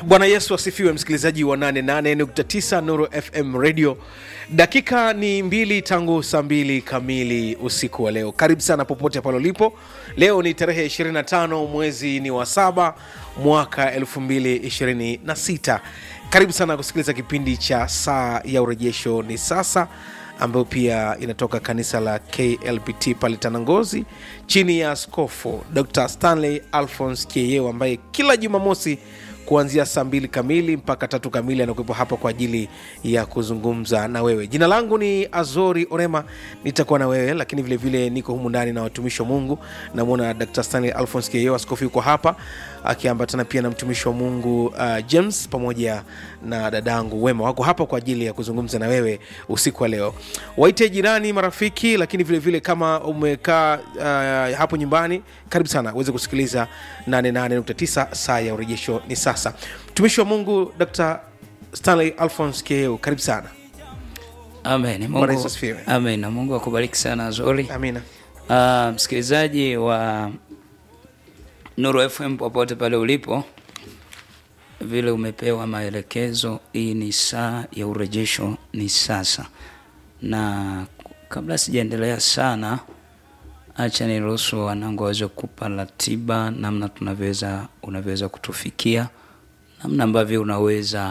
bwana yesu asifiwe msikilizaji wa 88.9 nuru fm radio dakika ni mbili tangu saa mbili kamili usiku wa leo karibu sana popote pale ulipo leo ni tarehe 25 mwezi ni wa saba mwaka 226 karibu sana kusikiliza kipindi cha saa ya urejesho ni sasa ambayo pia inatoka kanisa la klpt pale tanangozi chini ya askofu dr stanley alphons kieyeo ambaye kila jumamosi kuanzia saa mbili kamili mpaka tatu kamili anakuwepo hapa kwa ajili ya kuzungumza na wewe jina langu ni azori orema nitakuwa na wewe lakini vilevile vile niko humu ndani na watumishi wa mungu namwona dr stanley alphons kieyeo askofu yuko hapa akiambatana pia na mtumishi wa mungu uh, james pamoja na dadangu wema wako hapa kwa ajili ya kuzungumza na wewe usiku wa leo waite jirani marafiki lakini vilevile vile kama umekaa uh, hapo nyumbani karibu sana uweze kusikiliza 88.9 saa ya urejesho ni sasa mtumishi wa mungu dr stanley alphons keo karibu sana Amen. Bwana Yesu Mungu, asifiwe. amen. Na Mungu akubariki sana Zuri. amina Uh, msikilizaji wa Nuru FM popote pale ulipo, vile umepewa maelekezo, hii ni saa ya urejesho, ni sasa. Na kabla sijaendelea sana, acha niruhusu wanangu waweze kupa ratiba namna tunavyoweza unavyoweza kutufikia, namna ambavyo unaweza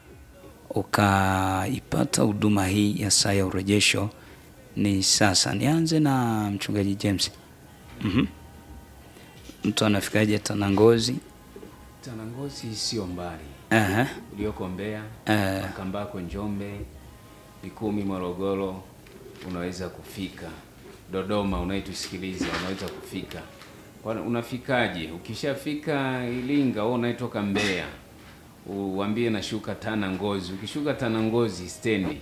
ukaipata huduma hii ya saa ya urejesho ni sasa. Nianze na mchungaji James. mm Mtu anafikaje Tanangozi? Tanangozi sio mbali, Aha, ulioko Mbeya, Eh. Makambako, Njombe, Mikumi, Morogoro, unaweza kufika. Dodoma unayetusikiliza unaweza kufika. Kwa- Unafikaje? Ukishafika Iringa, wewe unayetoka Mbeya, uambie nashuka Tanangozi. Ukishuka Tanangozi stendi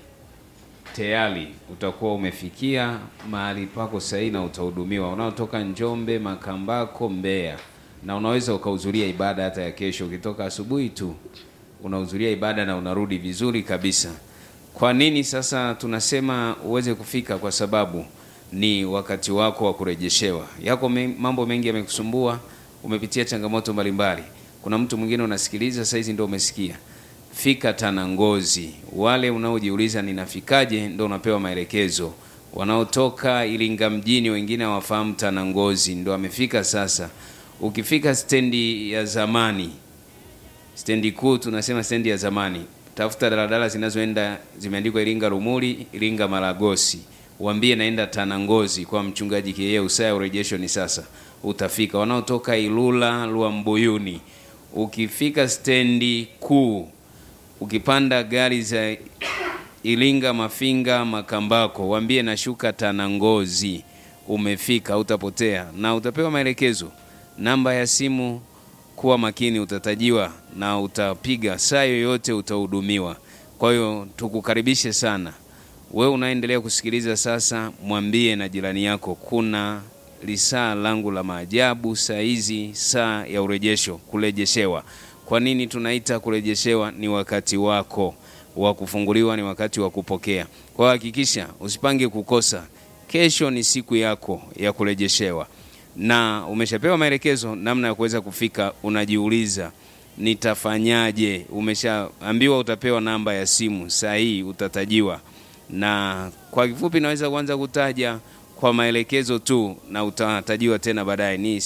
tayari utakuwa umefikia mahali pako sahihi na utahudumiwa. Unaotoka Njombe, Makambako, Mbeya, na unaweza ukahudhuria ibada hata ya kesho. Ukitoka asubuhi tu unahudhuria ibada na unarudi vizuri kabisa. Kwa nini sasa tunasema uweze kufika? Kwa sababu ni wakati wako wa kurejeshewa. Yako me, mambo mengi yamekusumbua, umepitia changamoto mbalimbali. Kuna mtu mwingine unasikiliza saizi ndio umesikia fika Tanangozi. Wale unaojiuliza ninafikaje, ndo unapewa maelekezo. Wanaotoka Iringa mjini, wengine hawafahamu Tanangozi, ndo amefika sasa. Ukifika stendi ya zamani, stendi kuu, tunasema stendi ya zamani, tafuta daladala zinazoenda zimeandikwa Iringa Rumuli, Iringa Maragosi, waambie naenda Tanangozi kwa mchungaji Kieyeu, saa ya urejesho ni sasa, utafika. Wanaotoka Ilula Luambuyuni, ukifika stendi kuu ukipanda gari za Iringa, Mafinga, Makambako, waambie nashuka Tanangozi, umefika, utapotea na utapewa maelekezo. Namba ya simu, kuwa makini, utatajiwa na utapiga saa yoyote, utahudumiwa. Kwa hiyo tukukaribishe sana wewe unaendelea kusikiliza sasa, mwambie na jirani yako kuna lisaa langu la maajabu saa hizi, saa ya urejesho, kurejeshewa. Kwa nini tunaita kurejeshewa? Ni wakati wako wa kufunguliwa, ni wakati wa kupokea. Kwa hiyo hakikisha usipange kukosa. Kesho ni siku yako ya kurejeshewa, na umeshapewa maelekezo namna ya kuweza kufika. Unajiuliza, nitafanyaje? Umeshaambiwa utapewa namba ya simu, saa hii utatajiwa na kwa kifupi naweza kuanza kutaja kwa maelekezo tu na utatajiwa tena baadaye. Ni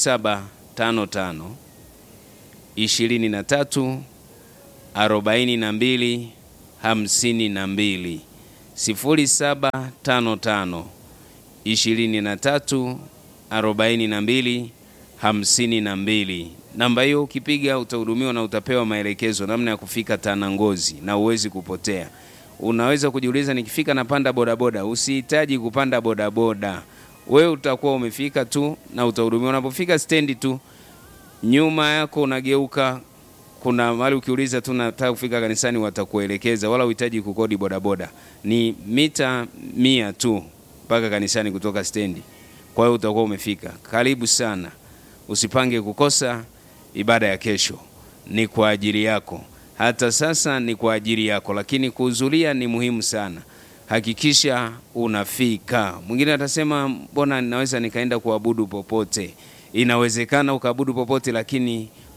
0755 23 42 52 0755 23 42 52. Namba hiyo ukipiga utahudumiwa na utapewa maelekezo namna ya kufika Tanangozi na uwezi kupotea. Unaweza kujiuliza, nikifika napanda bodaboda? Usihitaji kupanda bodaboda, wewe utakuwa umefika tu na utahudumiwa. Unapofika stendi tu, nyuma yako unageuka, kuna mahali ukiuliza tu nataka kufika kanisani, watakuelekeza, wala uhitaji kukodi bodaboda. Ni mita mia tu mpaka kanisani kutoka stendi. Kwa hiyo utakuwa umefika. Karibu sana, usipange kukosa ibada ya kesho, ni kwa ajili yako hata sasa ni kwa ajili yako, lakini kuhudhuria ni muhimu sana. Hakikisha unafika. Mwingine atasema mbona naweza nikaenda kuabudu popote? Inawezekana ukaabudu popote, lakini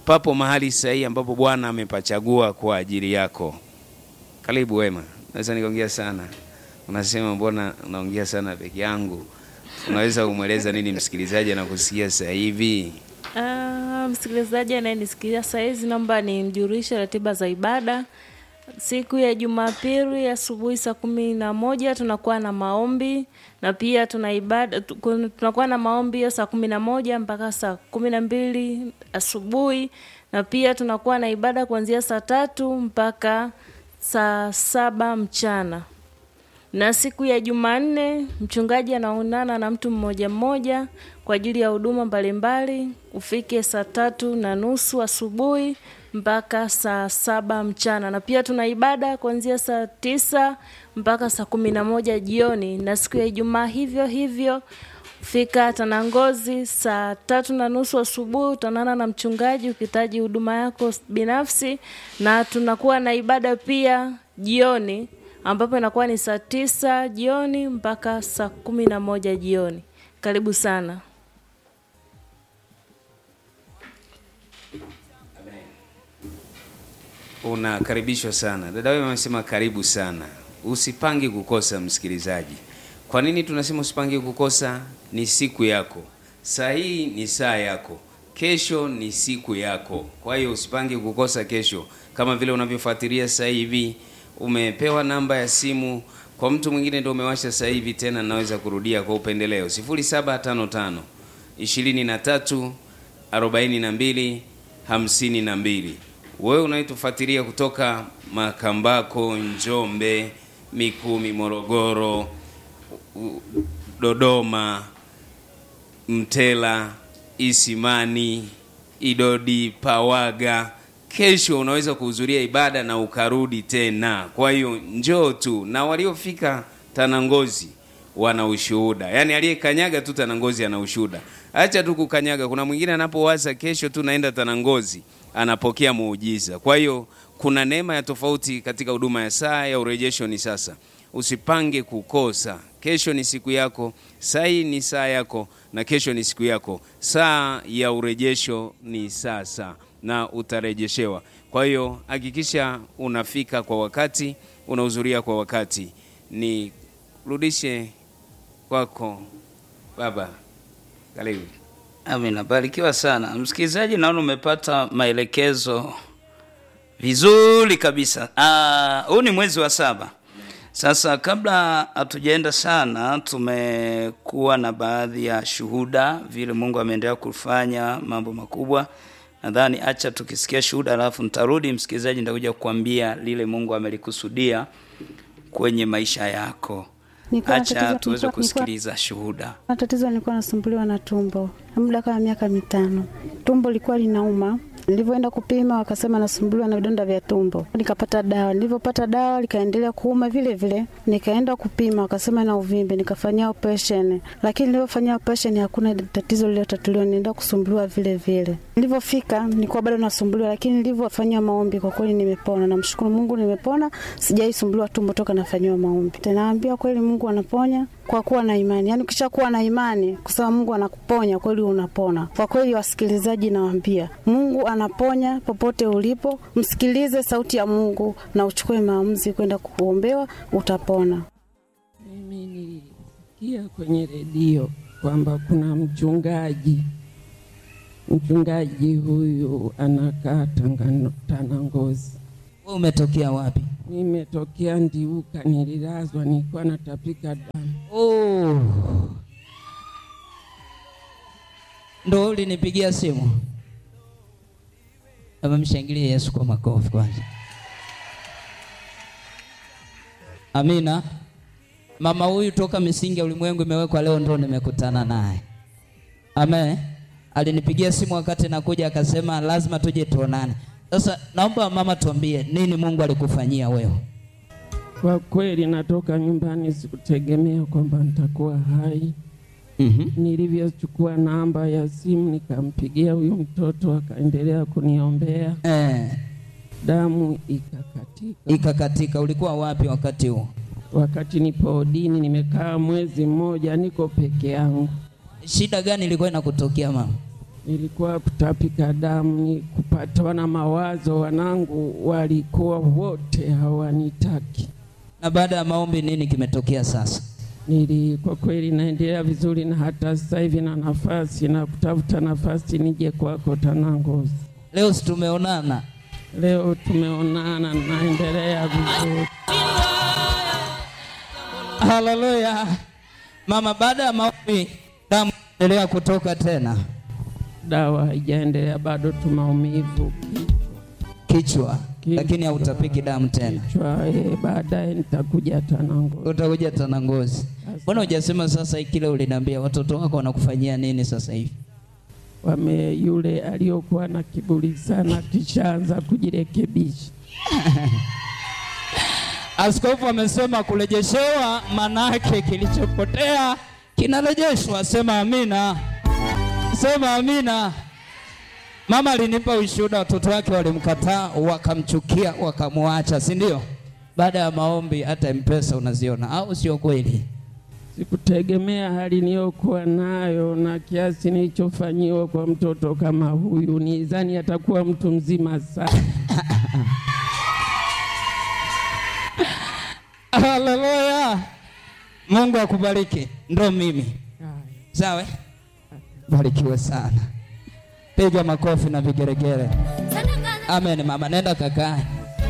papo mahali sahihi ambapo Bwana amepachagua kwa ajili yako. Karibu Wema. Naweza nikaongea sana, unasema mbona unaongea sana peke yangu? Unaweza kumweleza nini msikilizaji anakusikia sasa hivi? Ah, msikilizaji anayenisikia saa hizi, naomba nimjulishe ratiba za ibada. Siku ya Jumapili asubuhi saa kumi na moja tunakuwa na maombi na pia tuna ibada tu- kun- tunakuwa na maombi hiyo saa kumi na moja mpaka saa kumi na mbili asubuhi na pia tunakuwa na ibada kuanzia saa tatu mpaka saa saba mchana na siku ya Jumanne mchungaji anaonana na mtu mmoja mmoja kwa ajili ya huduma mbalimbali. Ufike saa tatu na nusu asubuhi mpaka saa saba mchana, na pia tuna ibada kuanzia saa tisa mpaka saa kumi na moja jioni. Na siku ya Ijumaa hivyo hivyo fika Tanangozi saa tatu na nusu asubuhi, utaonana na mchungaji ukihitaji huduma yako binafsi, na tunakuwa na ibada pia jioni ambapo inakuwa ni saa tisa jioni mpaka saa kumi na moja jioni. Karibu sana. Unakaribishwa sana. Dada wewe amesema karibu sana. Usipangi kukosa msikilizaji. Kwa nini tunasema usipangi kukosa? Ni siku yako. Saa hii ni saa yako. Kesho ni siku yako. Kwa hiyo usipangi kukosa kesho. Kama vile unavyofuatilia sasa hivi umepewa namba ya simu kwa mtu mwingine ndio umewasha sasa hivi tena naweza kurudia kwa upendeleo 0755 23 42 52 wewe unayetufuatilia kutoka Makambako, Njombe, Mikumi, Morogoro, u- Dodoma, Mtela, Isimani, Idodi, Pawaga. Kesho unaweza kuhudhuria ibada na ukarudi tena. Kwa hiyo njoo tu, na waliofika Tanangozi wana ushuhuda, yaani aliyekanyaga tu Tanangozi ana ushuhuda. Acha tu kukanyaga, kuna mwingine anapowaza kesho tu naenda Tanangozi anapokea muujiza. Kwa hiyo kuna neema ya tofauti katika huduma ya saa ya urejesho. Ni sasa, usipange kukosa. Kesho ni siku yako, saa hii ni saa yako, na kesho ni siku yako. Saa ya urejesho ni sasa, na utarejeshewa. Kwa hiyo hakikisha unafika kwa wakati, unahudhuria kwa wakati. Ni rudishe kwako baba, karibu. Amina, barikiwa sana msikilizaji. Naona umepata maelekezo vizuri kabisa. Ah, Huu ni mwezi wa saba. Sasa kabla hatujaenda sana, tumekuwa na baadhi ya shuhuda vile Mungu ameendelea kufanya mambo makubwa. Nadhani acha tukisikia shuhuda, alafu nitarudi msikilizaji, nitakuja kukwambia lile Mungu amelikusudia kwenye maisha yako. Nilikuwa na Acha tatizo- tuweze nilikuwa- kusikiliza shuhuda. Na tatizo nilikuwa nasumbuliwa na tumbo muda kama miaka mitano. Tumbo lilikuwa linauma. Nilivyoenda kupima wakasema nasumbuliwa na vidonda vya tumbo. Nikapata dawa. Nilivyopata dawa likaendelea kuuma vile vile. Nikaenda kupima wakasema na uvimbe, nikafanyia operation. Lakini nilivyofanyia operation hakuna tatizo lililotatuliwa, nienda kusumbuliwa vile vile. Nilivyofika nilikuwa bado nasumbuliwa, lakini nilivyofanyia maombi kwa kweli nimepona. Namshukuru Mungu nimepona. Sijaisumbuliwa tumbo toka nafanyiwa maombi. Naambia kweli Mungu anaponya kwa kuwa na imani. Yaani ukishakuwa na imani kusema Mungu anakuponya kweli unapona. Kwa kweli wasikilizaji nawaambia, Mungu anaponya popote ulipo. Msikilize sauti ya Mungu na uchukue maamuzi kwenda kuombewa utapona. Mimi nilisikia kwenye redio kwamba kuna mchungaji, mchungaji huyu anakaa Tangano- Tanangozi. Wewe umetokea wapi? Nimetokea Ndiuka, nililazwa, nilikuwa natapika damu. Oh. Ndo ulinipigia simu. Aba mshangilie Yesu kwa makofi kwanza. Amina. Mama huyu toka misingi ya ulimwengu imewekwa leo ndo nimekutana naye. Amen. Alinipigia simu wakati nakuja akasema lazima tuje tuonane. Sasa naomba mama tuambie nini Mungu alikufanyia wewe? Kwa kweli natoka nyumbani, sikutegemea kwamba nitakuwa hai. Mhm. Nilivyochukua namba ya simu nikampigia huyu mtoto, akaendelea kuniombea, Eh, damu ikakatika. ikakatika. Ulikuwa wapi wakati huo? Wakati nipo odini, nimekaa mwezi mmoja, niko peke yangu. Shida gani ilikuwa inakutokea mama? nilikuwa kutapika damu, ni kupatwa na mawazo. Wanangu walikuwa wote hawanitaki. Na baada ya maombi nini kimetokea sasa? Nili kwa kweli naendelea vizuri, na hata sasa hivi na nafasi na kutafuta nafasi nije kwako Tanangozi. Leo si tumeonana? Leo tumeonana, naendelea vizuri. Haleluya. Mama, baada ya maombi damu endelea kutoka tena Dawa haijaendelea bado, tu maumivu kichwa, Kichwa. lakini hautapiki damu tena. kichwa. Eh, baadaye nitakuja Tanangozi. Utakuja tena ngozi. Mbona hujasema sasa kile uliniambia watoto wako wanakufanyia nini sasa hivi? Wame yule aliyokuwa na kiburi sana kishaanza kujirekebisha. Askofu amesema kurejeshewa, manake kilichopotea kinarejeshwa. Sema amina, sema amina. Mama alinipa ushuhuda, watoto wake walimkataa, wakamchukia, wakamwacha, si ndio? Baada ya maombi hata mpesa unaziona, au sio kweli? Sikutegemea hali niliyokuwa nayo na kiasi nilichofanyiwa kwa mtoto kama huyu. Nidhani atakuwa mtu mzima sana. Haleluya, Mungu akubariki. Ndo mimi sawa, eh? barikiwe sana, piga makofi na vigeregere. Amen. Mama, nenda kakae.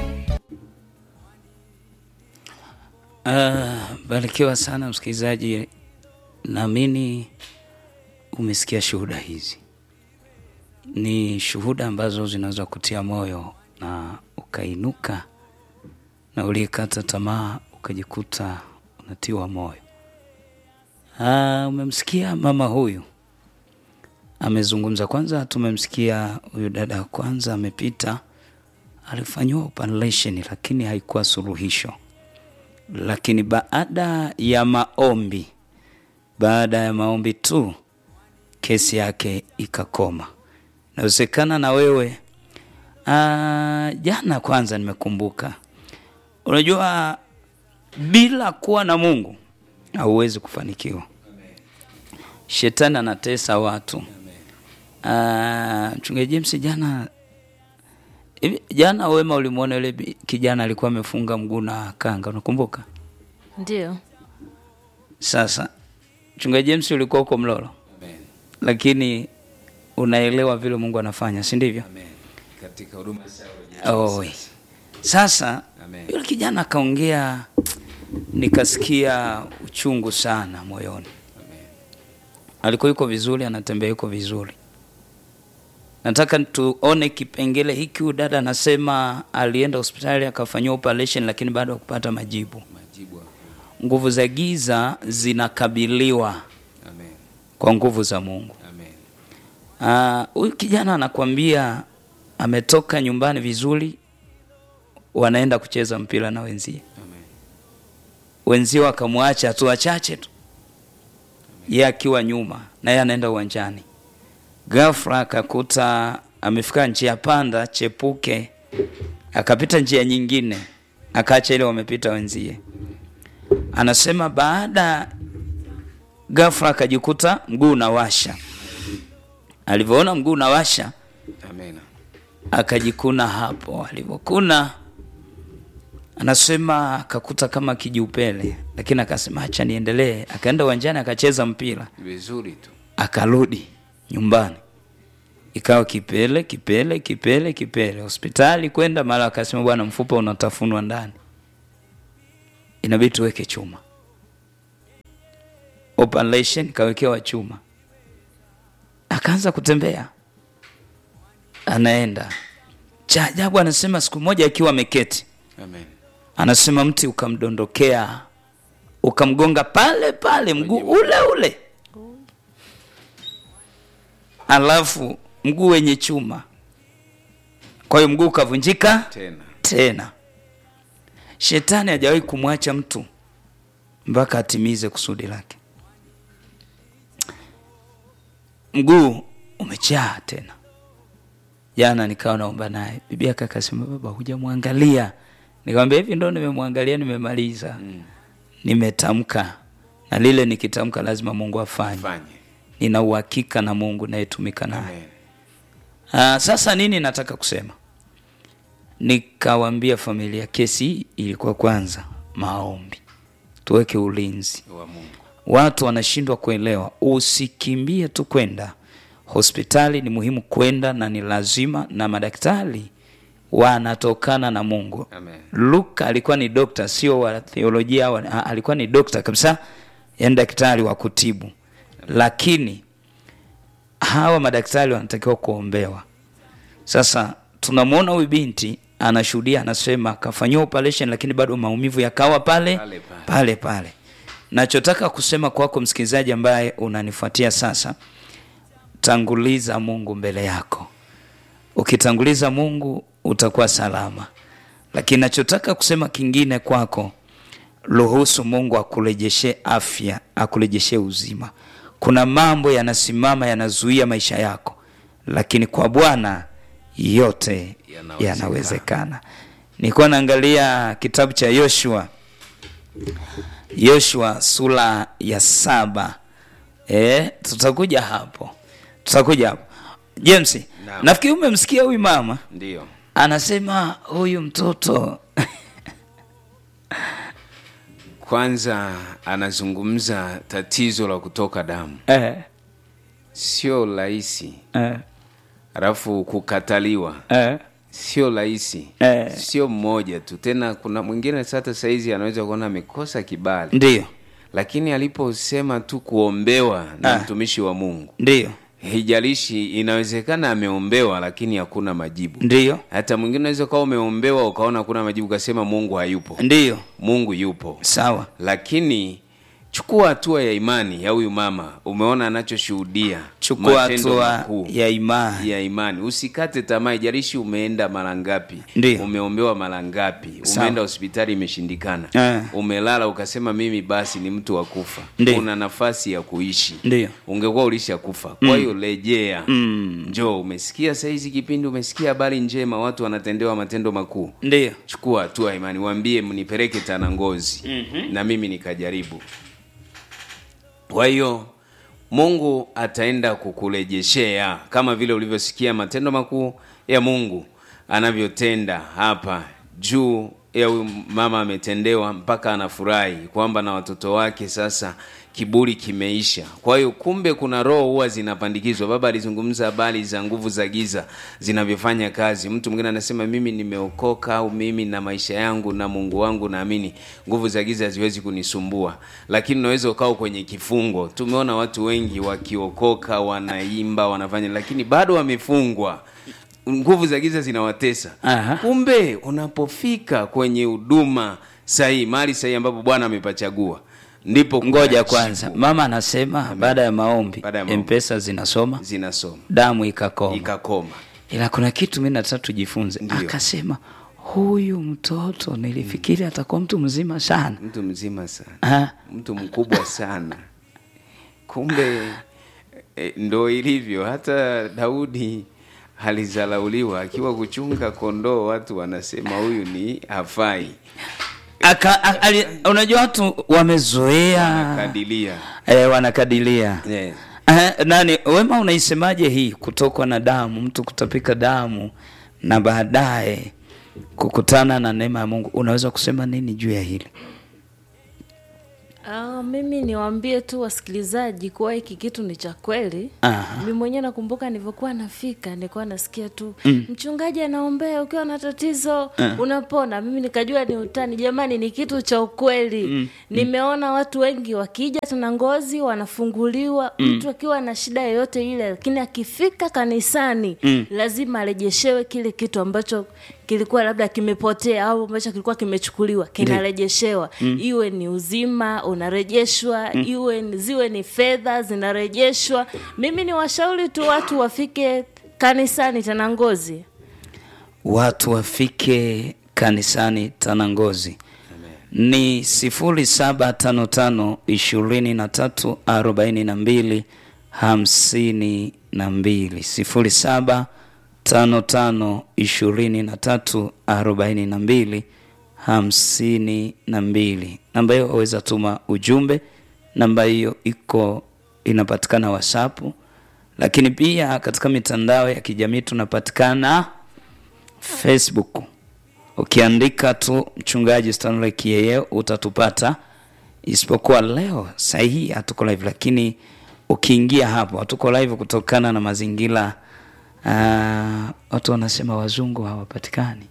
Ah, barikiwa sana msikilizaji, naamini umesikia shuhuda hizi. Ni shuhuda ambazo zinaweza kutia moyo na ukainuka, na uliyekata tamaa ukajikuta unatiwa moyo. Ah, umemsikia mama huyu amezungumza. Kwanza tumemsikia huyu dada wa kwanza amepita, alifanyiwa operation lakini haikuwa suluhisho lakini baada ya maombi, baada ya maombi tu kesi yake ikakoma. Inawezekana na wewe aa, jana kwanza nimekumbuka, unajua bila kuwa na Mungu hauwezi kufanikiwa. Shetani anatesa watu. Ah, Mchungaji James jana hivi jana wema ulimwona yule bi- kijana alikuwa amefunga mguu na kanga, unakumbuka? Ndio. Sasa mchungaji James ulikuwa huko Mlolo, lakini unaelewa vile Mungu anafanya, si ndivyo? Amen. Katika huduma za Oi. Sasa Amen. yule kijana akaongea, nikasikia uchungu sana moyoni. Alikuwa yuko vizuri, anatembea yuko vizuri. Nataka tuone kipengele hiki. Huyu dada anasema alienda hospitali akafanyiwa operation, lakini bado hakupata majibu. majibu. Nguvu za giza zinakabiliwa Amen. kwa nguvu za Mungu. Amen. Ah, Huyu kijana anakuambia ametoka nyumbani vizuri, wanaenda kucheza mpira na wenzie. Amen. Wenzie wakamwacha hatua wachache tu, yeye akiwa nyuma na yeye anaenda uwanjani. Ghafla akakuta amefika njia panda chepuke, akapita njia nyingine, akaacha ile wamepita wenzie. Anasema baada ghafla akajikuta mguu unawasha. Alivyoona mguu unawasha, Amen. akajikuna hapo. Alivyokuna anasema akakuta kama kijiupele, lakini akasema acha niendelee. Akaenda uwanjani akacheza mpira, Vizuri tu. akarudi nyumbani, ikawa kipele kipele kipele kipele. Hospitali kwenda, mara akasema bwana, mfupa unatafunwa ndani, inabidi tuweke chuma. Operation kawekewa chuma, akaanza kutembea, anaenda. Cha ajabu, anasema siku moja akiwa ameketi Amen. anasema mti ukamdondokea ukamgonga pale pale mguu ule ule, alafu mguu wenye chuma, kwa hiyo mguu ukavunjika Tena. tena. Shetani hajawahi kumwacha mtu mpaka atimize kusudi lake. Mguu umechaa tena. Jana nikawa naomba naye, bibi yake akasema, baba, hujamwangalia. Nikamwambia hivi, ndo nimemwangalia, nimemaliza, nimetamka na lile nikitamka lazima Mungu afanye. Fanye. nina uhakika na mungu nayetumika naye Amen. Ah, sasa nini nataka kusema nikawambia familia kesi hii ilikuwa kwanza maombi tuweke ulinzi wa Mungu. watu wanashindwa kuelewa usikimbie tu kwenda hospitali ni muhimu kwenda na ni lazima na madaktari wanatokana na mungu Amen. luka alikuwa ni dokta sio wa theolojia wa, a- alikuwa ni dokta kabisa yani daktari wa kutibu lakini hawa madaktari wanatakiwa kuombewa sasa tunamwona huyu binti anashuhudia anasema akafanyiwa operation lakini bado maumivu yakawa pale Pale pale. pale pale nachotaka kusema kwako msikilizaji ambaye unanifuatia sasa tanguliza mungu mbele yako ukitanguliza mungu utakuwa salama lakini nachotaka kusema kingine kwako ruhusu mungu akurejeshe afya akurejeshe uzima kuna mambo yanasimama yanazuia maisha yako lakini kwa bwana yote Yanawezekana. yanawezekana nilikuwa naangalia kitabu cha yoshua yoshua sura ya saba e, tutakuja hapo tutakuja hapo james Naam. nafikiri umemsikia huyu mama Ndio. anasema huyu mtoto Kwanza anazungumza tatizo la kutoka damu, eh, sio rahisi, eh, alafu kukataliwa eh, sio rahisi, Eh. sio mmoja tu. Tena kuna mwingine sasa saizi anaweza kuona amekosa kibali, ndiyo lakini aliposema tu kuombewa na Ah. mtumishi wa Mungu, ndiyo haijalishi, inawezekana ameombewa lakini hakuna majibu. ndiyo Hata mwingine unaweza ukawa umeombewa ukaona hakuna majibu, ukasema Mungu hayupo. ndiyo Mungu yupo, sawa lakini chukua hatua ya imani ya huyu mama. Umeona anachoshuhudia, chukua matendo hatua makuu ya imani ya imani. Usikate tamaa, ijalishi umeenda mara ngapi, Ndiyo. umeombewa mara ngapi, Sawa. umeenda hospitali imeshindikana, Eh. umelala ukasema mimi basi ni mtu wa kufa. Ndiyo. Una nafasi ya kuishi, Ndiyo. ungekuwa ulisha kufa. Kwa hiyo rejea, Mm. njoo. Umesikia saizi kipindi, umesikia habari njema, watu wanatendewa matendo makuu ndiyo chukua hatua ya imani, waambie mnipeleke Tanangozi mm-hmm. na mimi nikajaribu. Kwa hiyo Mungu ataenda kukurejeshea kama vile ulivyosikia matendo makuu ya Mungu anavyotenda hapa juu ya huyu mama ametendewa mpaka anafurahi kwamba na watoto wake sasa kiburi kimeisha. Kwa hiyo kumbe kuna roho huwa zinapandikizwa. Baba alizungumza habari za nguvu za giza zinavyofanya kazi. Mtu mwingine anasema mimi nimeokoka au mimi na maisha yangu na Mungu wangu naamini nguvu za giza haziwezi kunisumbua, lakini unaweza ukao kwenye kifungo. Tumeona watu wengi wakiokoka, wanaimba, wanafanya, lakini bado wamefungwa nguvu za giza zinawatesa. Aha. Kumbe unapofika kwenye huduma sahihi, mahali sahihi ambapo Bwana amepachagua, ndipo kuna ngoja jibu. kwanza mama anasema baada ya maombi Baada ya maombi. mpesa zinasoma zinasoma damu ikakoma ikakoma. ila kuna kitu mi nataka tujifunze Ndiyo. akasema huyu mtoto nilifikiri atakuwa mtu mzima sana Mtu mzima sana, Ah, mtu mkubwa sana. Kumbe e, ndo ilivyo. Hata Daudi alizalauliwa akiwa kuchunga kondoo, watu wanasema huyu ni hafai, aka, a, ali, unajua watu wamezoea kadilia e, wanakadilia yeah. Eh, nani wema unaisemaje hii kutokwa na damu mtu kutapika damu na baadaye kukutana na neema ya mungu unaweza kusema nini juu ya hili Ah, mimi niwaambie tu wasikilizaji kuwa hiki kitu ni cha kweli. Aha. Mimi mwenyewe nakumbuka nilivyokuwa nafika, nilikuwa nasikia tu mm. mchungaji anaombea ukiwa na tatizo unapona. Mimi nikajua ni utani. Jamani, ni kitu cha ukweli mm. Nimeona watu wengi wakija tena ngozi wanafunguliwa mtu akiwa na shida yoyote ile, lakini akifika kanisani lazima arejeshewe kile kitu ambacho kilikuwa labda kimepotea au ambacho kilikuwa kimechukuliwa kinarejeshewa iwe ni uzima unarejeshwa iwe ni- ziwe ni fedha zinarejeshwa mimi ni washauri tu watu wafike kanisani tena ngozi watu wafike kanisani tanangozi ni sifuri saba tano tano ishirini na tatu arobaini na mbili hamsini na mbili sifuri saba tano tano ishirini na tatu arobaini na mbili hamsini na mbili namba hiyo waweza tuma ujumbe namba hiyo iko inapatikana whatsapp lakini pia katika mitandao ya kijamii tunapatikana facebook ukiandika tu mchungaji stanley kieye utatupata isipokuwa leo sahii hatuko live lakini ukiingia hapo hatuko live kutokana na mazingira uh, watu wanasema wazungu hawapatikani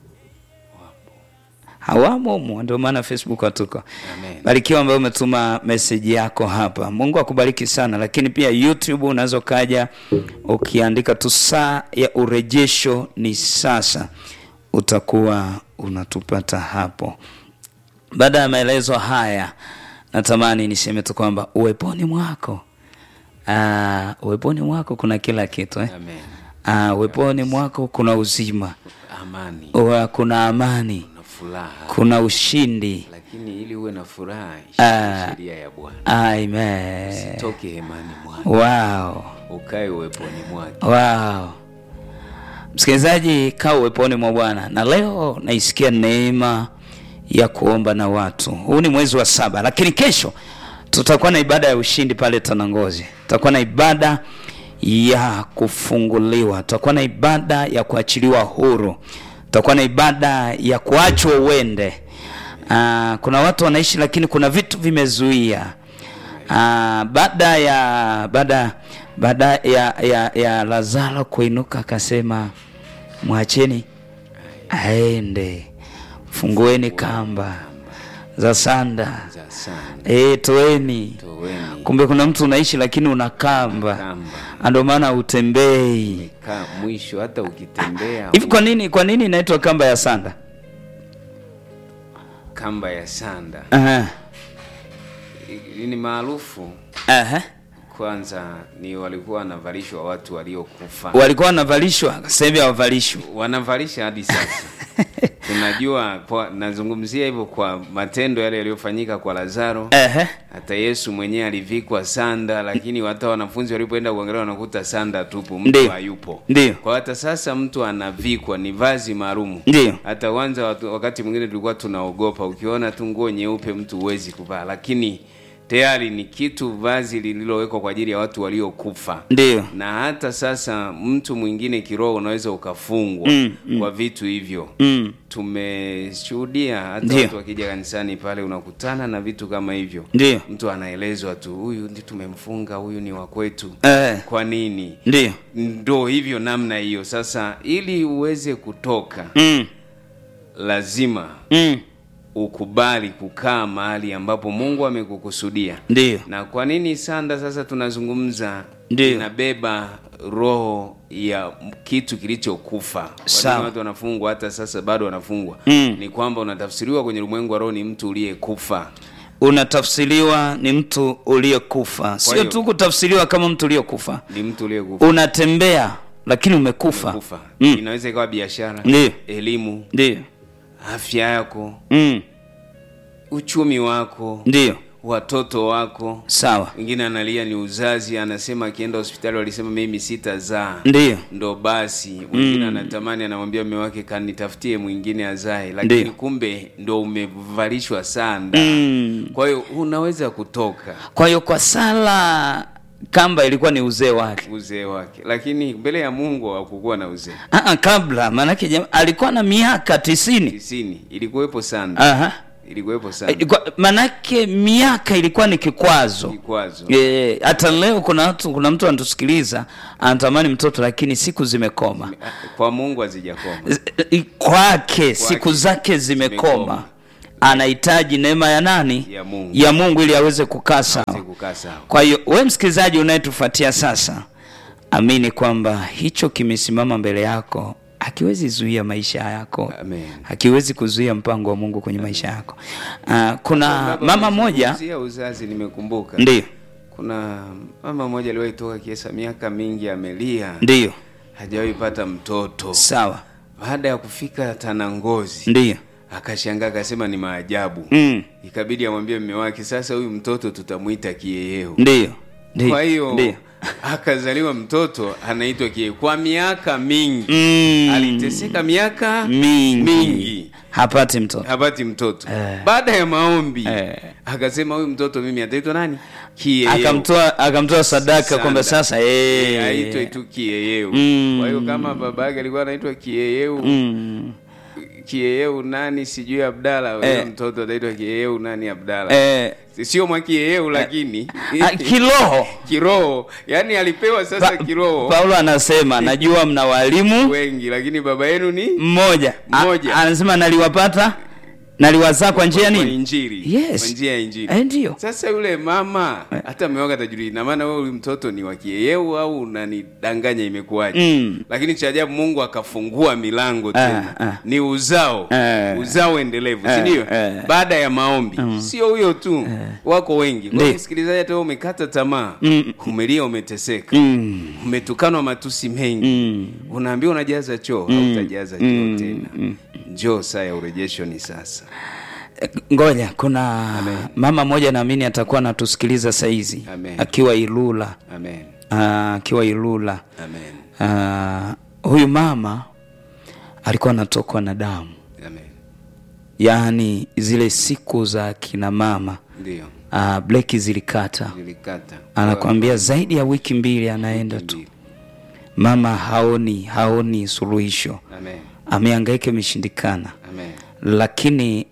hawamo humo ndio maana facebook hatuko Amen. barikiwa ambaye umetuma meseji yako hapa mungu akubariki sana lakini pia youtube unaweza ukaja ukiandika tu saa ya urejesho ni sasa utakuwa unatupata hapo baada ya maelezo haya natamani niseme tu kwamba uweponi mwako uh, uweponi mwako kuna kila kitu eh? Amen. uh, uweponi mwako kuna uzima Amani uh, kuna amani na furaha, kuna ushindi lakini ili uwe na furaha, Ah. shika sheria ya Bwana, amen toke hemani mwake, wow. ukae uweponi mwake. wow. msikilizaji kaa uweponi mwa bwana na leo naisikia neema ya kuomba na watu huu ni mwezi wa saba lakini kesho tutakuwa na ibada ya ushindi pale tanangozi tutakuwa na ibada ya kufunguliwa tutakuwa na ibada ya kuachiliwa huru tutakuwa na ibada ya kuachwa uende uh, kuna watu wanaishi lakini kuna vitu vimezuia Ah, baada ya baada baada ya, ya, ya lazaro kuinuka akasema mwacheni aende fungueni kamba za sanda Za sana e, toeni toweni kumbe kuna mtu unaishi lakini una kamba kamba ndio maana utembei ka mwisho, hata ukitembea hivi kwa nini kwa nini inaitwa kamba ya sanda kamba ya sanda Aha. I- ni maarufu Aha. kwanza, ni walikuwa wanavalishwa watu waliokufa, walikuwa wanavalishwa sasa hivi hawavalishwi wanavalisha hadi sasa. Tunajua kwa, nazungumzia hivyo kwa matendo yale yaliyofanyika kwa Lazaro. Aha. Hata Yesu mwenyewe alivikwa sanda, lakini hata wanafunzi walipoenda kuangalia wanakuta sanda tupu, mtu Ndiyo. hayupo. Ndiyo. Kwa hata sasa mtu anavikwa, ni vazi maalumu. Ndiyo. Hata kwanza watu- wakati mwingine tulikuwa tunaogopa, ukiona tu nguo nyeupe mtu huwezi kuvaa, lakini tayari ni kitu vazi lililowekwa kwa ajili ya watu waliokufa Ndiyo. na hata sasa mtu mwingine kiroho unaweza ukafungwa Mm, kwa vitu hivyo mm. tumeshuhudia hata Ndiyo. watu wakija kanisani pale unakutana na vitu kama hivyo Ndiyo. mtu anaelezwa tu huyu ndi tumemfunga huyu ni wa kwetu Eh. kwa nini Ndiyo. ndo hivyo namna hiyo sasa ili uweze kutoka Mm. lazima Mm. ukubali kukaa mahali ambapo mungu amekukusudia Ndiyo. na kwa nini sanda sasa tunazungumza Ndiyo. inabeba roho ya kitu kilichokufa Kwa nini Sawa. watu wanafungwa hata sasa bado wanafungwa Mm. ni kwamba unatafsiriwa kwenye ulimwengu wa roho ni mtu uliyekufa unatafsiriwa ni mtu uliyekufa sio hiyo- tu kutafsiriwa kama mtu uliyekufa ni mtu uliyekufa unatembea lakini umekufa kufa Mm. inaweza ikawa biashara Ndiyo. elimu ndiyo afya yako mm. uchumi wako ndiyo watoto wako sawa mwingine analia ni uzazi anasema akienda hospitali walisema mimi sitazaa ndiyo ndo basi mwingine anatamani anamwambia mume wake kanitafutie mwingine azae lakini Ndiyo. kumbe ndo umevalishwa sanda Mm. kwa hiyo unaweza kutoka kwa hiyo kwa sala kamba ilikuwa ni uzee wake uzee wake lakini mbele ya mungu hakukuwa na uzee Aa, kabla maanake jam- alikuwa na miaka tisini tisini ilikuwepo sanda Aha. ilikuwepo sanda Ilikuwa- maanake miaka ilikuwa ni kikwazo kikwazo Eh, hata leo kuna watu kuna mtu anatusikiliza anatamani mtoto lakini siku zimekoma kwa mungu hazijakoma Z- i- kwake siku zake zimekoma zimekoma. anahitaji neema ya nani Ya Mungu. ya mungu ili aweze kukaa sawa kukaa sawa kwa hiyo we msikilizaji unayetufuatia sasa amini kwamba hicho kimesimama mbele yako hakiwezi zuia maisha yako Amen. hakiwezi kuzuia mpango wa mungu kwenye maisha yako uh, kuna mama moja Zungumzia uzazi nimekumbuka ndiyo kuna mama mmoja aliwahi toka kiesa miaka mingi amelia ndiyo hajawahi pata mtoto sawa baada ya kufika tanangozi ndiyo akashangaa akasema ni maajabu mm. ikabidi amwambie mme wake sasa huyu mtoto tutamwita kieyeo ndiyo ndiyo kwa hiyo ndiyo akazaliwa mtoto anaitwa kieyeo kwa miaka mingi mm. aliteseka miaka mingi, mingi hapati mtoto hapati mtoto Eh. baada ya maombi Eh. akasema huyu mtoto mimi ataitwa nani kieyeu akamtoa akamtoa sadaka Sanda. kwamba sasa Eh, eh, aitwe tu kieyeu Mm. kwa hiyo kama baba yake alikuwa anaitwa kieyeu mm, kieyeu nani sijui abdala huyo Eh. mtoto ataitwa kieyeu nani abdala eh, sio mwa kieyeu lakini ah, kiroho kiroho yani alipewa sasa Pa- kiroho paulo anasema najua mna walimu wengi lakini baba yenu ni mmoja A- Mmoja. anasema naliwapata naliwazaa kwa njia kwa nini injili Yes. kwa njia ya injili Eh, ndio sasa yule mama hata ameoga tajiri ina maana wewe huyu mtoto ni wa kieyeu au unanidanganya imekuwaje Mm. lakini cha ajabu mungu akafungua milango tena ah. ni uzao Eh. uzao endelevu Eh, si ndio eh. baada ya maombi sio huyo tu wako wengi kwa Ndio. hiyo msikilizaji hata wewe umekata tamaa Mm. umelia umeteseka mm, umetukanwa matusi mengi mm, unaambiwa unajaza choo Mm. hautajaza choo Mm. tena njoo saa ya urejesho ni sasa Eh, ngoja kuna mama mmoja naamini atakuwa anatusikiliza saizi Amen. akiwa ilula amen Ah, akiwa ilula amen Ah, huyu mama alikuwa anatokwa na damu amen yaani zile siku za kina mama ndio uh, bleki zilikata nilikata anakwambia zaidi ya wiki mbili anaenda tu mama haoni haoni suluhisho amen ameangaika imeshindikana amen lakini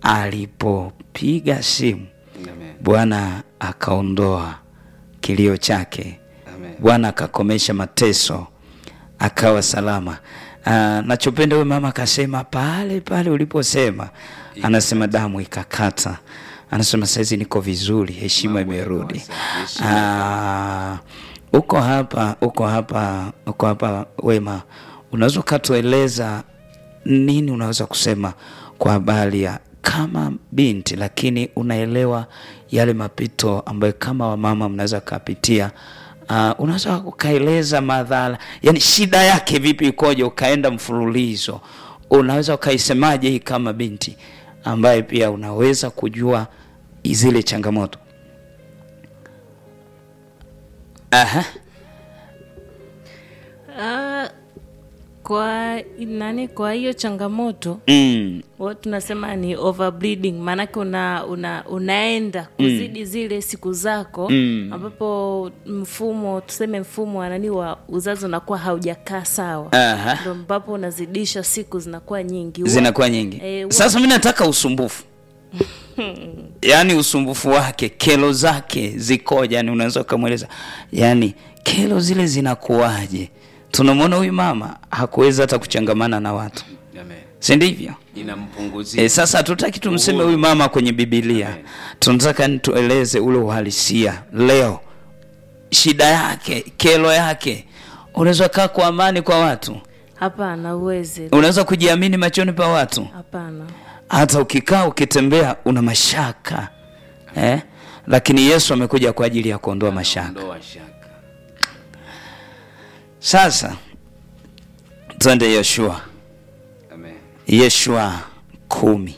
alipopiga simu amen bwana akaondoa kilio chake amen bwana akakomesha mateso akawa salama uh, nachopenda huyu mama akasema pale pale uliposema anasema damu ikakata anasema saizi niko vizuri heshima Mambo imerudi yakawa safi, heshima Ah, uko hapa uko hapa uko hapa wema unaweza ukatueleza nini unaweza kusema kwa habari ya kama binti lakini unaelewa yale mapito ambayo kama wamama mnaweza kapitia uh, unaweza ukaeleza madhara yani shida yake vipi ikoje ukaenda mfululizo unaweza ukaisemaje hii kama binti ambaye pia unaweza kujua zile changamoto Aha. Ah, kwa nani kwa hiyo changamoto Mm. wa tunasema ni overbleeding maanake una, una, unaenda kuzidi zile siku zako Mm. ambapo mfumo tuseme mfumo wa nani wa uzazi unakuwa haujakaa sawa Aha. ndo ambapo unazidisha siku zinakuwa nyingi Huwa- zinakuwa nyingi Eh, huwa- sasa mi nataka usumbufu yaani usumbufu wake kelo zake zikoja yani unaweza ukamweleza yaani kelo zile zinakuwaje tunamwona huyu mama hakuweza hata kuchangamana na watu amen si ndivyo inampunguzia E, sasa hatutaki tumseme huyu mama kwenye bibilia Amen. tunataka ni tueleze ule uhalisia leo shida yake kelo yake unaweza kaa kwa amani kwa watu hapana uwezi unaweza kujiamini machoni pa watu hapana hata ukikaa ukitembea una mashaka eh? lakini yesu amekuja kwa ajili ya kuondoa mashaka ndoa shaka sasa twende yoshua amen yeshua kumi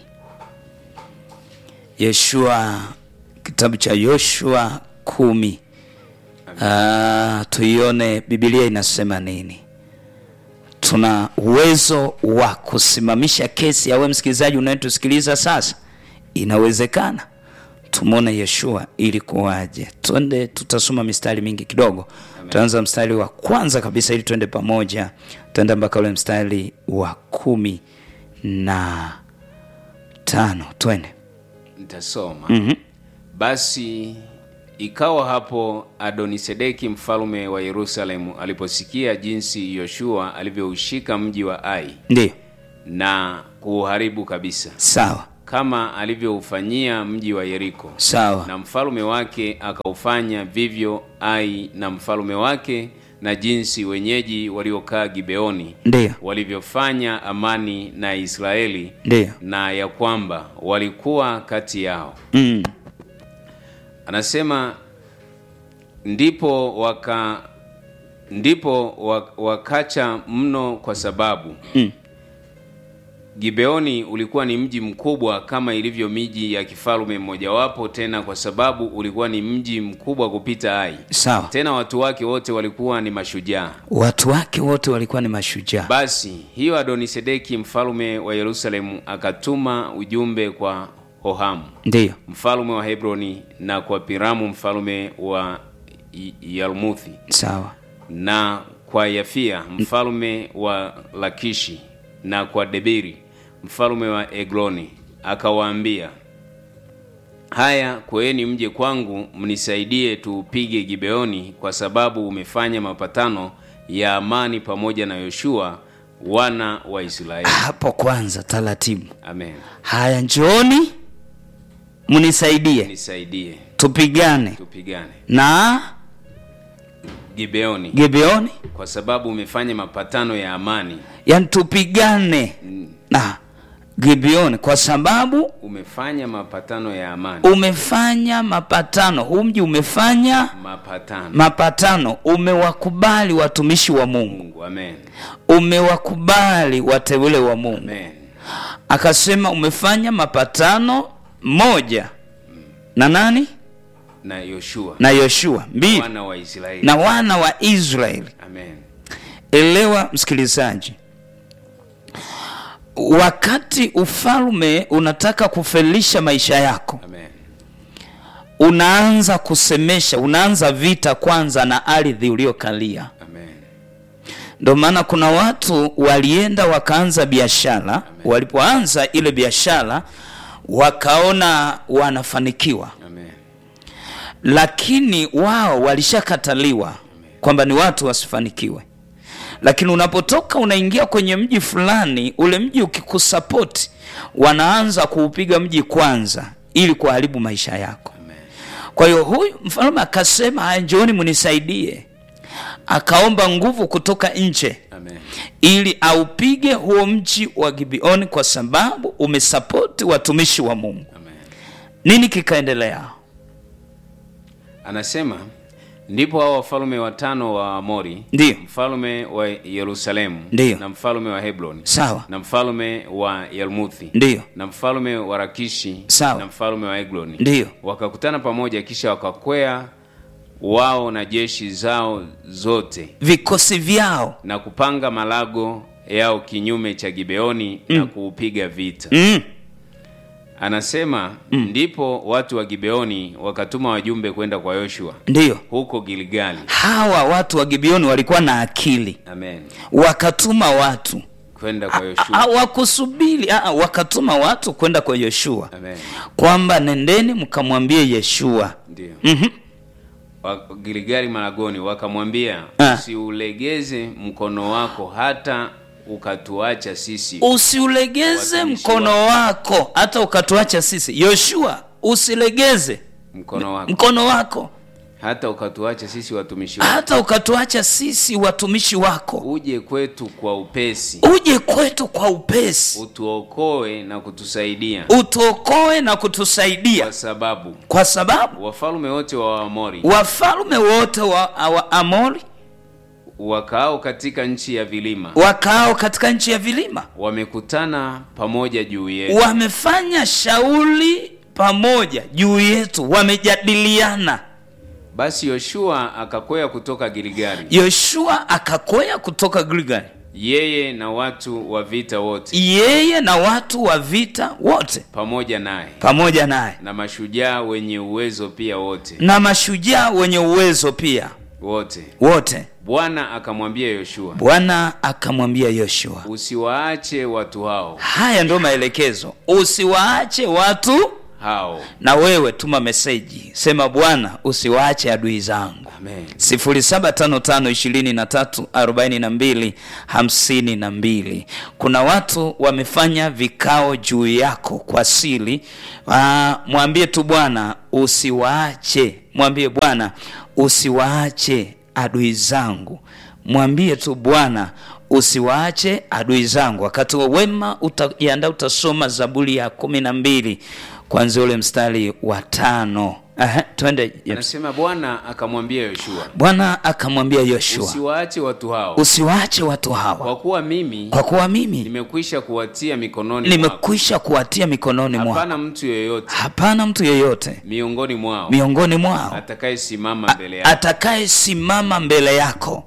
yeshua kitabu cha yoshua kumi Ah, tuione bibilia inasema nini tuna uwezo wa kusimamisha kesi yawe msikilizaji unayetusikiliza sasa inawezekana tumwone yeshua ili kuwaje twende tutasoma mistari mingi kidogo tutaanza mstari wa kwanza kabisa ili twende pamoja tuende mpaka ule mstari wa kumi na tano twende nitasoma mm-hmm. basi ikawa hapo adonisedeki mfalme wa yerusalemu aliposikia jinsi yoshua alivyoushika mji wa ai ndio na kuuharibu kabisa sawa kama alivyoufanyia mji wa yeriko sawa na mfalume wake akaufanya vivyo ai na mfalume wake na jinsi wenyeji waliokaa gibeoni ndio walivyofanya amani na israeli ndio na ya kwamba walikuwa kati yao mm. anasema ndipo waka ndipo wa- wakacha mno kwa sababu Mm. Gibeoni ulikuwa ni mji mkubwa kama ilivyo miji ya kifalme mmojawapo, tena kwa sababu ulikuwa ni mji mkubwa kupita Ai. sawa Tena watu wake wote walikuwa ni mashujaa. watu wake wote walikuwa ni mashujaa Basi hiyo Adonisedeki mfalme wa Yerusalemu akatuma ujumbe kwa Hohamu ndiyo mfalme wa Hebroni na kwa Piramu mfalme wa Y- Yarmuthi sawa na kwa Yafia mfalme wa Lakishi na kwa Debiri mfalme wa Egloni, akawaambia, haya kweeni mje kwangu mnisaidie tuupige Gibeoni, kwa sababu umefanya mapatano ya amani pamoja na Yoshua wana wa Israeli. hapo kwanza taratibu Amen, haya njooni mnisaidie nisaidie tupigane tupigane na Gibeoni, Gibeoni kwa sababu umefanya mapatano ya amani, yani tupigane na Gibeoni kwa sababu umefanya mapatano ya amani, umefanya mapatano huu mji umefanya mapatano mapatano umewakubali watumishi wa Mungu Mungu. Amen, umewakubali wateule wa Mungu amen, akasema umefanya mapatano moja na nani na Yoshua na Yoshua mbili wana wa Israeli. na wana wa Israeli Amen, elewa msikilizaji wakati ufalme unataka kufelisha maisha yako amen, unaanza kusemesha unaanza vita kwanza na ardhi uliokalia amen, ndio maana kuna watu walienda wakaanza biashara walipoanza ile biashara wakaona wanafanikiwa amen, lakini wao walishakataliwa kwamba ni watu wasifanikiwe lakini unapotoka unaingia kwenye mji fulani ule mji ukikusapoti wanaanza kuupiga mji kwanza ili kuharibu maisha yako kwa hiyo huyu mfalme akasema haya njooni mnisaidie akaomba nguvu kutoka nje amen, ili aupige huo mji wa gibeoni kwa sababu umesapoti watumishi wa mungu amen. nini kikaendelea Anasema ndipo hao wafalme watano wa Amori, Ndiyo. mfalme wa Yerusalemu Ndiyo. na mfalme wa Hebroni sawa na mfalme wa Yarmuthi ndiyo na mfalme wa Rakishi Sawa. na mfalme wa Egloni Ndiyo. wakakutana pamoja, kisha wakakwea wao na jeshi zao zote vikosi vyao na kupanga malago yao kinyume cha Gibeoni na kuupiga vita. mm. Anasema ndipo watu wa Gibeoni wakatuma wajumbe kwenda kwa Yoshua ndiyo huko Gilgali. hawa watu wa gibeoni walikuwa na akili Amen. wakatuma watu Kwenda kwa Ah, Yoshua. wakusubiri ah, wakatuma watu kwenda kwa yoshua Amen. kwamba nendeni mkamwambie yeshua Ndio. Mhm. Wa- Gilgali malagoni wakamwambia Ah. usiulegeze mkono wako hata ukatuacha sisi. usiulegeze Watumishi mkono wako hata ukatuacha sisi yoshua usilegeze Mkono wako mkono wako hata ukatuacha sisi watumishi wako. hata ukatuacha sisi watumishi wako Uje kwetu kwa upesi. uje kwetu kwa upesi Utuokoe na kutusaidia. utuokoe na kutusaidia Kwa sababu kwa sababu wafalme wote wa Waamori wafalme wote wa, wa amori wakaao katika nchi ya vilima wakaao katika nchi ya vilima wamekutana pamoja juu yetu. wamefanya shauri pamoja juu yetu wamejadiliana Basi Yoshua akakwea kutoka Gilgali, yoshua akakwea kutoka gilgali yeye na watu wa vita wote yeye na watu wa vita wote pamoja naye pamoja naye na mashujaa wenye uwezo pia wote na mashujaa wenye uwezo pia wote. wote Bwana akamwambia Yoshua, bwana akamwambia yoshua usiwaache watu hao haya ndio maelekezo usiwaache watu hao. na wewe tuma meseji sema bwana usiwaache adui zangu Amen. 0755234252 kuna watu wamefanya vikao juu yako kwa siri Ah, mwambie tu bwana usiwaache mwambie bwana usiwaache adui zangu mwambie tu bwana usiwaache adui zangu wakati wa wema utajiandaa utasoma zaburi ya kumi na mbili kwanzia ule mstari wa tano Aha, twende James. anasema bwana akamwambia yoshua bwana akamwambia yoshua usiwaache watu hao usiwaache watu hawa kwa kuwa mimi kwa kuwa mimi nimekwisha kuwatia mikononi mwako nimekwisha kuwatia mikononi mwako hapana mtu yeyote hapana mtu yeyote miongoni mwao miongoni mwao atakayesimama mbele yako atakayesimama mbele yako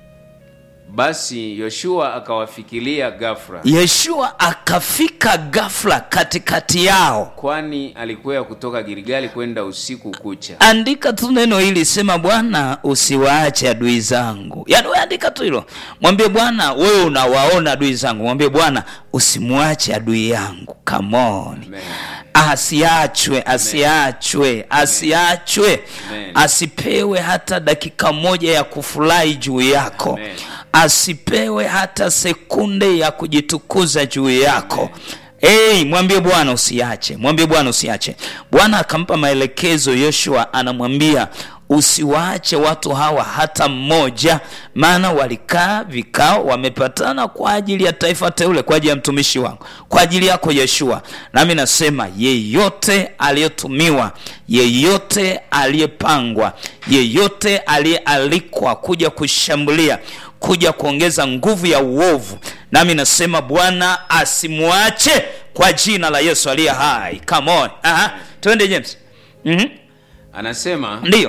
basi yoshua akawafikiria gafra yeshua akafika ghafla katikati yao kwani alikwea kutoka gilgali kwenda usiku kucha andika tu neno hili sema bwana usiwaache adui zangu yaani we andika tu hilo mwambie bwana wewe unawaona adui zangu mwambie bwana usimwache adui yangu kamoni Amen. asiachwe asiachwe asiachwe Amen. asipewe hata dakika moja ya kufurahi juu yako Amen. asipewe hata sekunde ya kujitukuza juu yako Hey, mwambie bwana usiache mwambie bwana usiache bwana akampa maelekezo yoshua anamwambia usiwaache watu hawa hata mmoja maana walikaa vikao wamepatana kwa ajili ya taifa teule kwa ajili ya mtumishi wangu kwa ajili yako yeshua nami nasema yeyote aliyetumiwa yeyote aliyepangwa yeyote aliyealikwa kuja kushambulia kuja kuongeza nguvu ya uovu nami nasema bwana asimwache kwa jina la yesu aliye hai come on Aha. twende james mm-hmm. anasema ndiyo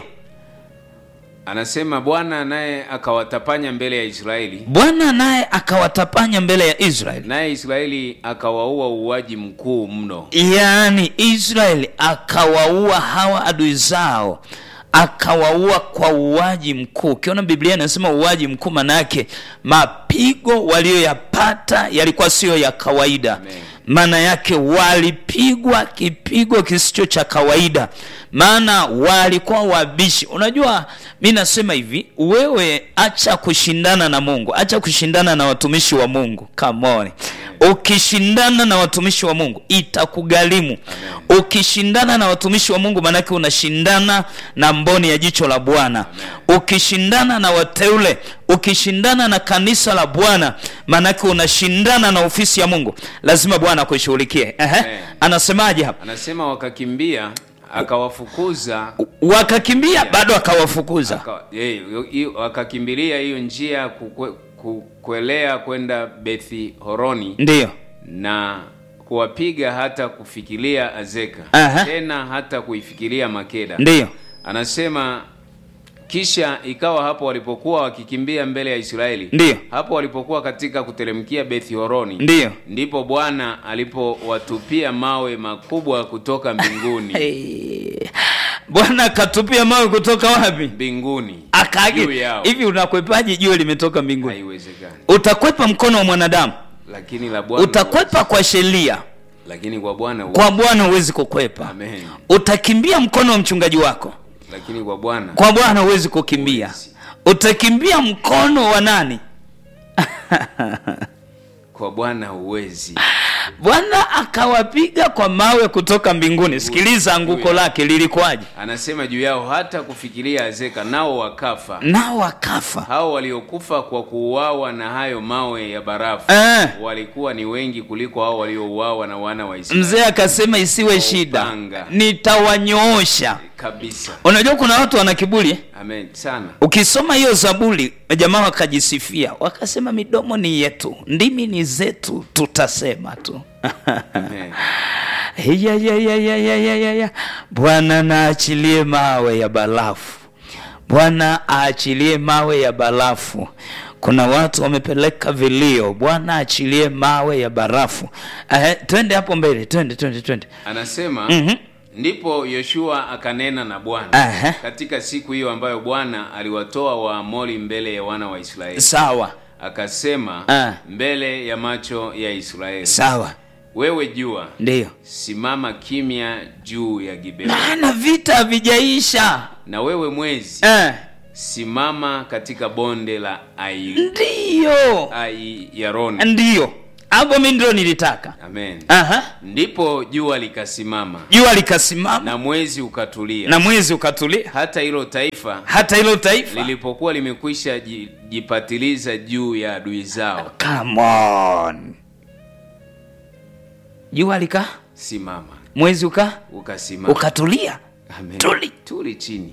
anasema bwana naye akawatapanya mbele ya israeli bwana naye akawatapanya mbele ya israeli naye israeli akawaua uuaji mkuu mno yaani israeli akawaua hawa adui zao akawaua kwa uwaji mkuu ukiona biblia inasema uwaji mkuu manayake mapigo walioyapata yalikuwa siyo ya kawaida Amen. maana yake walipigwa kipigo kisicho cha kawaida maana walikuwa wabishi unajua mi nasema hivi wewe acha kushindana na mungu acha kushindana na watumishi wa mungu kamoni ukishindana na watumishi wa mungu itakugharimu ukishindana na watumishi wa mungu maanake unashindana na mboni ya jicho la bwana ukishindana na wateule ukishindana na kanisa la bwana maanake unashindana na ofisi ya mungu lazima bwana akuishughulikie Ehe. Amen. anasemaje hapa anasema wakakimbia akawafukuza wakakimbia bado akawafukuza aka, eh, hiyo- wakakimbilia hiyo njia kukwe, ku- kuelea kwenda bethi horoni ndiyo na kuwapiga hata kufikiria azeka Aha. tena hata kuifikiria makeda ndiyo anasema kisha ikawa hapo walipokuwa wakikimbia mbele ya israeli Ndiyo. hapo walipokuwa katika kuteremkia bethi horoni ndiyo ndipo bwana alipowatupia mawe makubwa kutoka mbinguni hey. bwana akatupia mawe kutoka wapi mbinguni juu akaagi yao hivi unakwepaje jua limetoka mbinguni haiwezekani utakwepa mkono wa mwanadamu lakini la bwana utakwepa kwa sheria lakini kwa bwana kwa bwana huwezi kukwepa Amen. utakimbia mkono wa mchungaji wako lakini kwa bwana kwa bwana huwezi kukimbia Huwezi. utakimbia mkono wa nani kwa bwana huwezi bwana akawapiga kwa mawe kutoka mbinguni sikiliza anguko lake lilikuwaje anasema juu yao hata kufikiria azeka nao wakafa nao wakafa hao waliokufa kwa kuuawa na hayo mawe ya barafu Eh. walikuwa ni wengi kuliko hao waliouawa na wana wa Israeli mzee akasema isiwe shida upanga. nitawanyoosha kabisa unajua kuna watu wana kiburi eh? amen sana ukisoma hiyo zaburi jamaa wakajisifia wakasema midomo ni yetu ndimi ni zetu tutasema tu amen ya, ya, ya, ya, ya, ya, ya, ya. bwana naachilie mawe ya barafu bwana aachilie mawe ya barafu kuna watu wamepeleka vilio bwana aachilie mawe ya barafu eh, twende hapo mbele twende twende twende anasema Mhm. ndipo yoshua akanena na bwana Aha. katika siku hiyo ambayo bwana aliwatoa waamori mbele ya wana wa israeli sawa akasema Ah. mbele ya macho ya israeli sawa wewe jua ndiyo simama kimya juu ya gibeoni maana vita havijaisha na wewe mwezi eh, simama katika bonde la ai, ndiyo ai yaroni ndiyo hapo mi ndio nilitaka amen Aha. ndipo jua likasimama jua likasimama na mwezi ukatulia na mwezi ukatulia hata hilo taifa hata hilo taifa lilipokuwa limekwisha ji- jipatiliza juu ya adui zao Come on. jua lika simama mwezi uka ukasimama ukatulia Amen. Tuli. Tuli chini.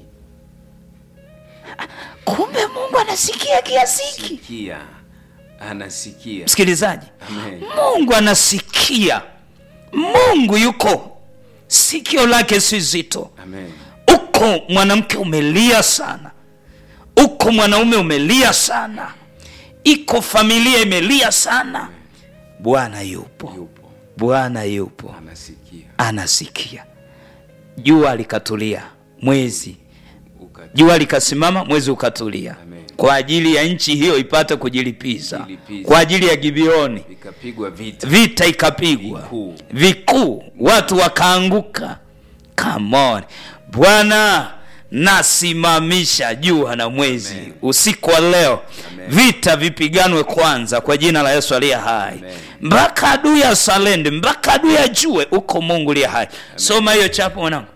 kumbe mungu anasikia kiasi hiki Sikia. Anasikia. msikilizaji Amen. mungu anasikia mungu yuko sikio lake si zito Amen. uko mwanamke umelia sana uko mwanaume umelia sana iko familia imelia sana bwana yupo Yupo. bwana yupo Anasikia. anasikia jua likatulia mwezi Uka jua likasimama mwezi ukatulia Amen. kwa ajili ya nchi hiyo ipate kujilipiza Kujilipiza. kwa ajili ya gibeoni vikapigwa vita. vita ikapigwa Vikuu. vikuu watu wakaanguka kamon bwana nasimamisha jua na mwezi Amen. usiku wa leo Amen. vita vipiganwe kwanza kwa jina la yesu aliye hai Amen. mpaka adui asalende mpaka adui ajue uko mungu liye hai soma hiyo chapo mwanangu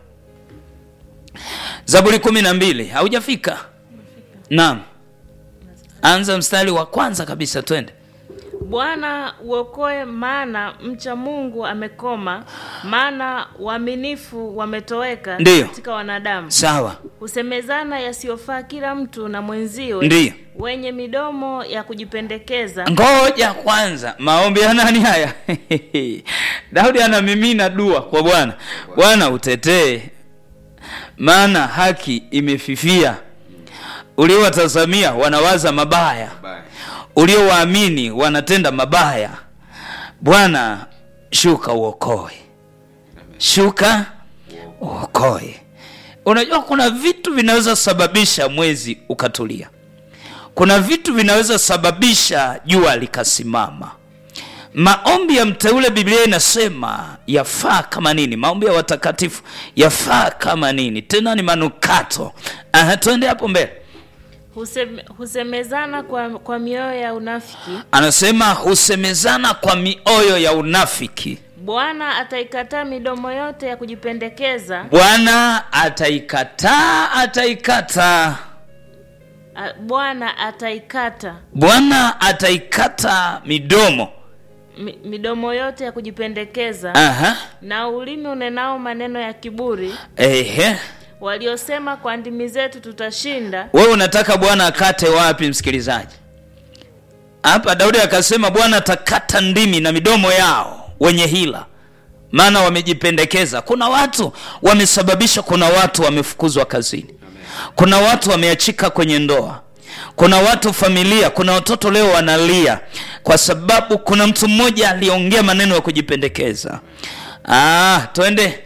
zaburi kumi na mbili haujafika naam anza mstari wa kwanza kabisa twende Bwana uokoe, maana mcha Mungu amekoma, maana waaminifu wametoweka Ndiyo. katika wanadamu. sawa Husemezana yasiyofaa kila mtu na mwenziwe, Ndiyo. wenye midomo ya kujipendekeza. ngoja kwanza maombi ya nani haya daudi anamimina dua kwa bwana bwana utetee maana haki imefifia uliowatazamia wanawaza mabaya Bye. uliowaamini wanatenda mabaya bwana shuka uokoe shuka uokoe unajua kuna vitu vinaweza sababisha mwezi ukatulia kuna vitu vinaweza sababisha jua likasimama maombi ya mteule biblia inasema yafaa kama nini maombi ya watakatifu yafaa kama nini tena ni manukato Aha, twende hapo mbele Husem, husemezana kwa, kwa mioyo ya unafiki. anasema husemezana kwa mioyo ya unafiki Bwana ataikataa midomo yote ya kujipendekeza. bwana ataikataa ataikata A- Bwana ataikata bwana ataikata midomo mi, midomo yote ya kujipendekeza Aha. na ulimi unenao maneno ya kiburi, Ehe. waliosema kwa ndimi zetu tutashinda. wewe unataka bwana akate wapi msikilizaji hapa daudi akasema bwana atakata ndimi na midomo yao wenye hila maana wamejipendekeza kuna watu wamesababisha kuna watu wamefukuzwa kazini kuna watu wameachika kwenye ndoa kuna watu familia kuna watoto leo wanalia kwa sababu kuna mtu mmoja aliongea maneno ya kujipendekeza ah, twende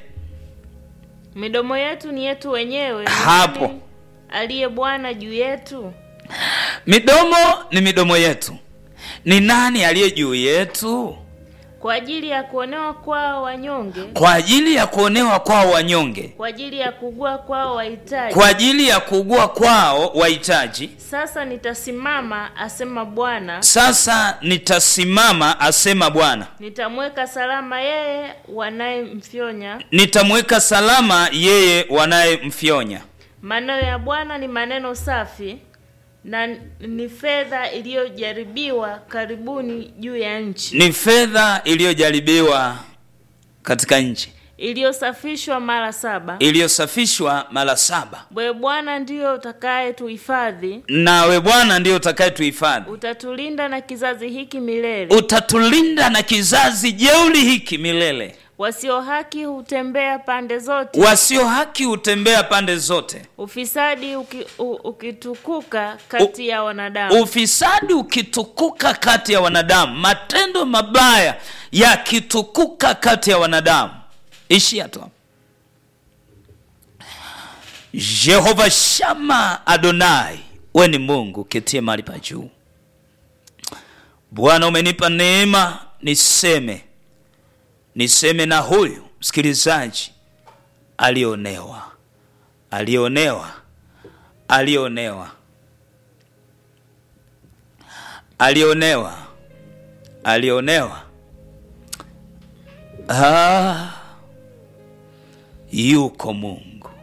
Midomo yetu ni yetu wenyewe. Ni Hapo. nani aliye Bwana juu yetu? midomo ni midomo yetu ni nani aliye juu yetu Kwa ajili ya kuonewa kwao wanyonge, kwa ajili ya kuonewa kwao wanyonge kwa ajili ya kugua kwao wahitaji. kwa ajili ya kuugua kwao wahitaji Sasa nitasimama, asema Bwana, sasa nitasimama asema bwana nitamweka salama yeye wanayemfyonya. nitamweka salama yeye wanayemfyonya Maneno ya Bwana ni maneno safi na ni fedha iliyojaribiwa karibuni juu ya nchi, ni fedha iliyojaribiwa katika nchi iliyosafishwa mara saba. iliyosafishwa mara saba Wewe Bwana ndiyo utakaye tuhifadhi, nawe bwana ndiyo utakayetuhifadhi utatulinda na kizazi hiki milele. utatulinda na kizazi jeuli hiki milele Wasio haki hutembea pande zote, wasio haki hutembea pande zote ufisadi uki, u, ukitukuka kati ya wanadamu. ufisadi ukitukuka kati ya wanadamu matendo mabaya yakitukuka kati ya wanadamu ishia tu hapo. jehova shama adonai we ni mungu ketie mahali pa juu bwana umenipa neema niseme niseme na huyu msikilizaji alionewa alionewa alionewa alionewa alionewa ah, yuko mungu